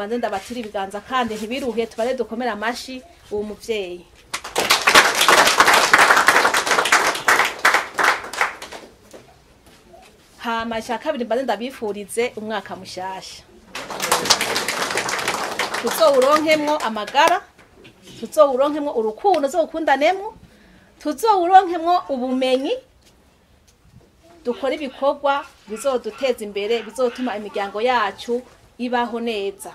mbanze ndabatira ibiganza kandi ntibiruhe tubare dukomere amashi uwo muvyeyi hama icya kabiri mbanze ndabifurize umwaka mushasha tuzowuronkemwo amagara tuzowuronkemwo urukundo tuzowukundanemwo tuzowuronkemwo ubumenyi dukora ibikorwa bizoduteza imbere bizotuma imiryango yacu ibaho neza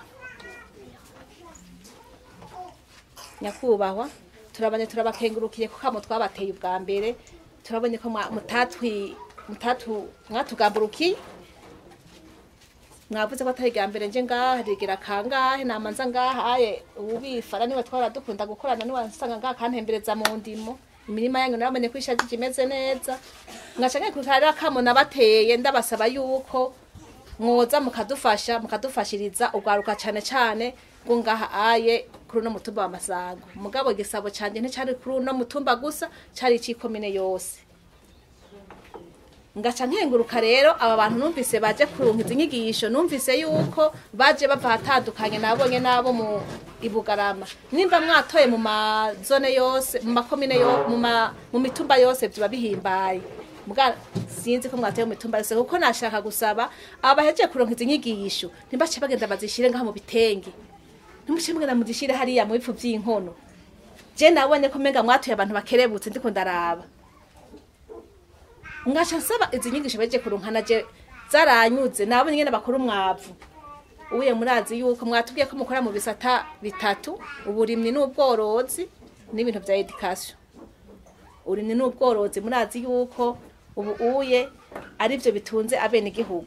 nyakubahwa turabanye turabakengurukiye ko kamo twabateye ubwa mbere turabonye ko mwa- mutatwi mutatu mwatugamburukiye mwavuze ko atari irya mbere nje ngaha rigira kangahe namanza ngaha aye ubifara niwe twara dukunda gukorana niwe nsanga ngaha kantembereza mu ndimo imirima yanyu naramenye ko ishajije imeze neza ngaca nkikurikira kamo nabateye ndabasaba yuko mwoza mukadufasha mukadufashiriza ugwaruka cane cane ngo ngaha aye kuri uno mutumba wa masango mugabo igisabo canje nticari kuri uno mutumba gusa cari icikomine yose ngaca nkenguruka rero aba bantu numvise baje kurunka izi nyigisho numvise yuko baje bava ahatandukanye nabonye nabo mu ibugarama nimba mwatoye mu mazone yose mu makomine yo mu ma, mu mitumba yose vyoba bihimbaye muga sinzi ko mwatoye mu mitumba yose kuko nashaka gusaba aba bahejeje kuronka izi nyigisho ntibace bagenda bazishire ngaha mu bitenge ntimuce mugenda muzishire hariya mu bipfu vy'inkono je nabonye ko menga mwatoye abantu bakerebutse ndiko ndaraba ngaca nsaba izi nyigisho baje kurunkana je zaranyuze nabonye nyene bakora umwavu ubuye murazi yuko mwatubwiye ko mukora mu bisata bitatu uburimyi n'ubworozi n'ibintu vya education uburimyi n'ubworozi murazi yuko ubu uye ari vyo bitunze abene igihugu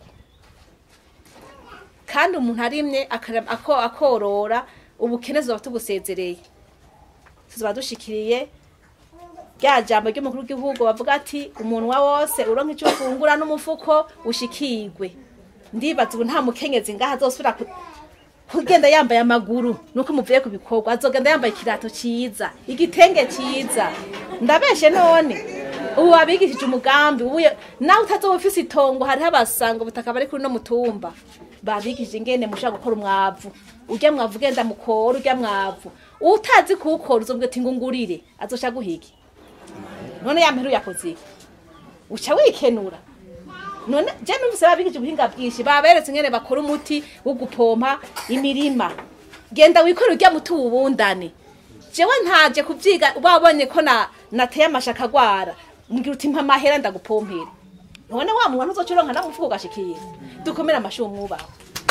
kandi umuntu arimye akara- ako- akorora ubukene zoba tubusezereye tuzoba dushikiriye rya jambo ry'umukuru w'igihugu bavuga ati umunwa wose uronka icyo ufungura n'umufuko ushikirwe ndibaza ubu nta mukenyezi ngaha azosubira ku- kugenda yambaye amaguru nuko muvuye ku bikorwa azogenda yambaye ikirato ciza igitenge ciza ndabeshe none ubu wabigishije umugambi ubu nawe utazoba ufise itongo hariho abasanga ubutaka bari kuri no mutumba babigishije ingene mushobora gukora umwavu urya mwavu ugenda mukora urya mwavu utazi kuwukora uzobwira ati ngungurire azosha guhiga none ya mperu yakoze iki uca wikenura none je numvise babigije ubuhinga bwinshi baberetse ingene bakora umuti wo gupompa imirima genda wikore urya muti uwubundane jewe ntaje kuvyiga babonye ko na nateye amashaka agwara mbwira uti mpa amahera ndagupompere none wa muntu uzoca uronka namufuko ugashikira dukomere amashi umwubaho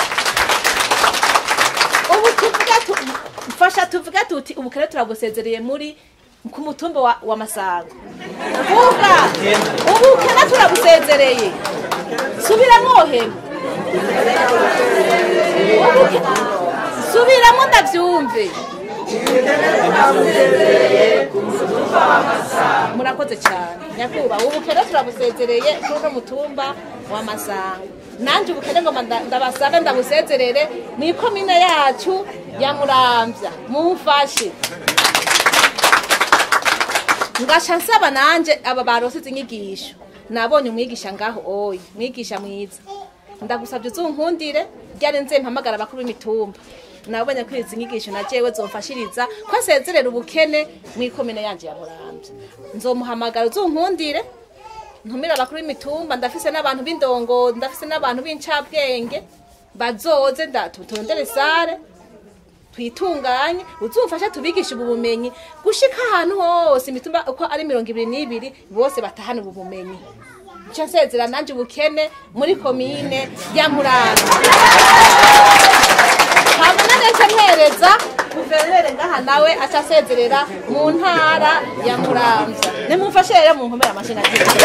ubu tuvuga tu mfasha tuvuga tuti ubukene turabusezereye muri ku mutumba wa, wa masango vuga ubukene turabusezereye subiramo hema subiramo ndavyumve murakoze cyane nyakubahwa ubukene turabusezereye kuri uno mutumba wa masango nanje ubukene ngo manda- ndabasabe ndabusezerere mw'ikomine yacu ya muramvya mumfashe ngasha nsaba nanje aba barose izi nyigisho nabonye umwigisha ngaho oyi mwigisha mwiza ndagusabye uzunkundire ryari nze mpamagara abakuru b'imitumba nabonye ko izi nyigisho na jewe zomfashiriza ko asezerera ubukene mw'ikomine yanje ya muramvya nzomuhamagara uzunkundire ntumira abakuru b'imitumba ndafise n'abantu b'indongo ndafise n'abantu b'incabwenge bazoze ndatutondere sare twitunganye uzumfasha tubigisha ubu bumenyi gushika ahantu hose imitumba uko ari mirongo ibiri n'ibiri bose batahana ubu bumenyi nca nsezera nanje ubukene muri komine ya murambi hanyuma nece mpereza guverineri ngaha nawe aca asezerera mu ntara ya muramvya nimumfashe rero mu nkomera amashina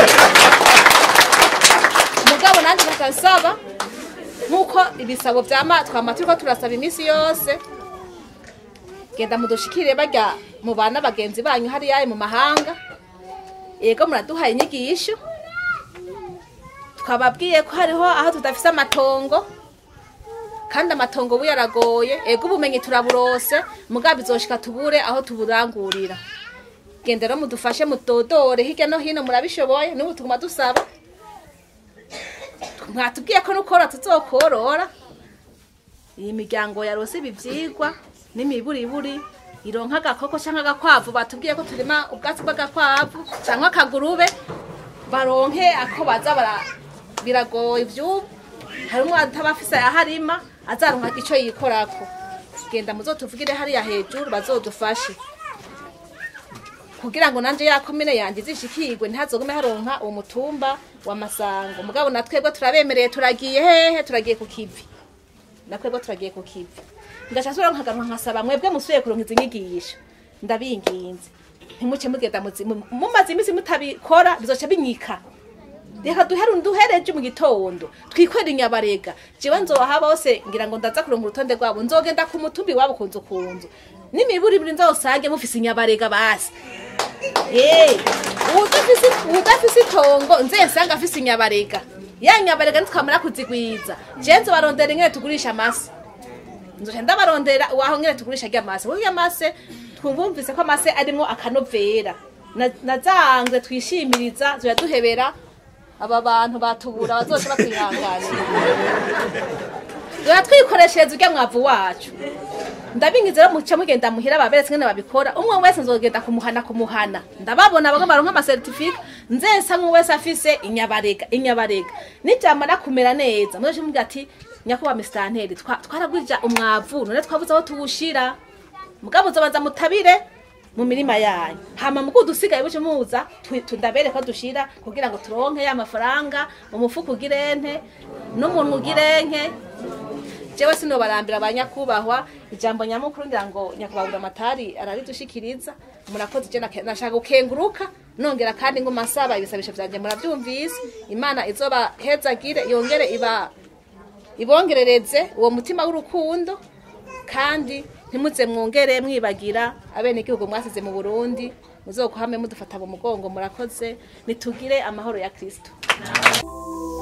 mugabo nanje bakasaba nk'uko ibisabo vyama twama turiko turasaba iminsi yose genda mudushikire barya mu bana bagenzi banyu hariya mu mahanga yego muraduhaye inyigisho twababwiye ko hariho aho tudafise amatongo kandi amatongo ubu yaragoye ego ubumenyi turaburose mugabo bizoshika tubure aho tuburangurira genda rero mudufashe mudodore hirya no hino murabishoboye n'ubu tuguma dusaba mwatubwiye ko nukora tuzokorora iyi miryango yarose ibi vyigwa n'imiburiburi ironka agakoko canke agakwavu batubwiye ko turima ubwatsi bw'agakwavu canke akagurube baronke ako baza bara biragoye ivyubu harimwo atabafise ayaharima azaronka ico yikorako genda muzotuvugire hariya hejuru bazodufashe kugira ngo nanje ya komine yanje izishikirwe ntihazogume haronka uwo mutumba wa masango mugabo na twebwe turabemereye turagiye hehe turagiye ku kivi na twebwe turagiye ku kivi ngaca nsubira nkagaruka nkasaba mwebwe musubiye kuronka izi nyigisho ndabinginze ntimuce mugenda muzi- mu- mumaze iminsi mutabikora bizoca binyika reka duhere duhereje mu gitondo twikorera inyabarega jewe nzobaha bose ngira ngo ndaza kuronka urutonde rwabo nzogenda ku mutumbi wabo kunzu kunzu n'imiburiburi nzosange mufise inyabarega basi Eh, uwudafise uwudafise itongo nze nsanga afise inyabarega ya nyabarega nitwamara kuzigwiza je nzobarondera ingene tugurisha amase nzoca ndabarondera waho ngene tugurisha rya mase kuko rya mase twumvumvise ko amase arimwo akanovera Na- nazanze twishimiriza zoya duhebera aba bantu batubura bazoca batwihanganira zoya twikoreshereza urya mwavu wacu ndabingize rero muce mugenda muhira baberetse ngene babikora umwe wese nzogenda kumuhana kumuhana ndababona bamwe baronka amasertifika nzesa umwe wese afise inyabarega inyabarega nijamara kumera neza muzoce muvuga ati nyakuba misitanteri twaragwija umwavu none twabuze aho tuwushira mugabo uzobanza mutabire mu mirima yanyu hama mugu dusigaye buce muza tu- tundabere ko dushira kugira ngo turonke ya mafaranga mu mufuko ugirente n'umuntu ugirenke jewe sinobarambira abanyakubahwa ijambo nyamukuru ngira ngo nyakubahwa amatari araridushikiriza murakoze je nake- nashaka gukenguruka nongera kandi ngo masaba ibisabisho vyanje muravyumvise imana izobahezagire yongere iba ibongerereze uwo mutima w'urukundo kandi ntimuze mwongere mwibagira abene igihugu mwasize mu Burundi muzokuhame mudufata mu mugongo murakoze nitugire amahoro ya Kristo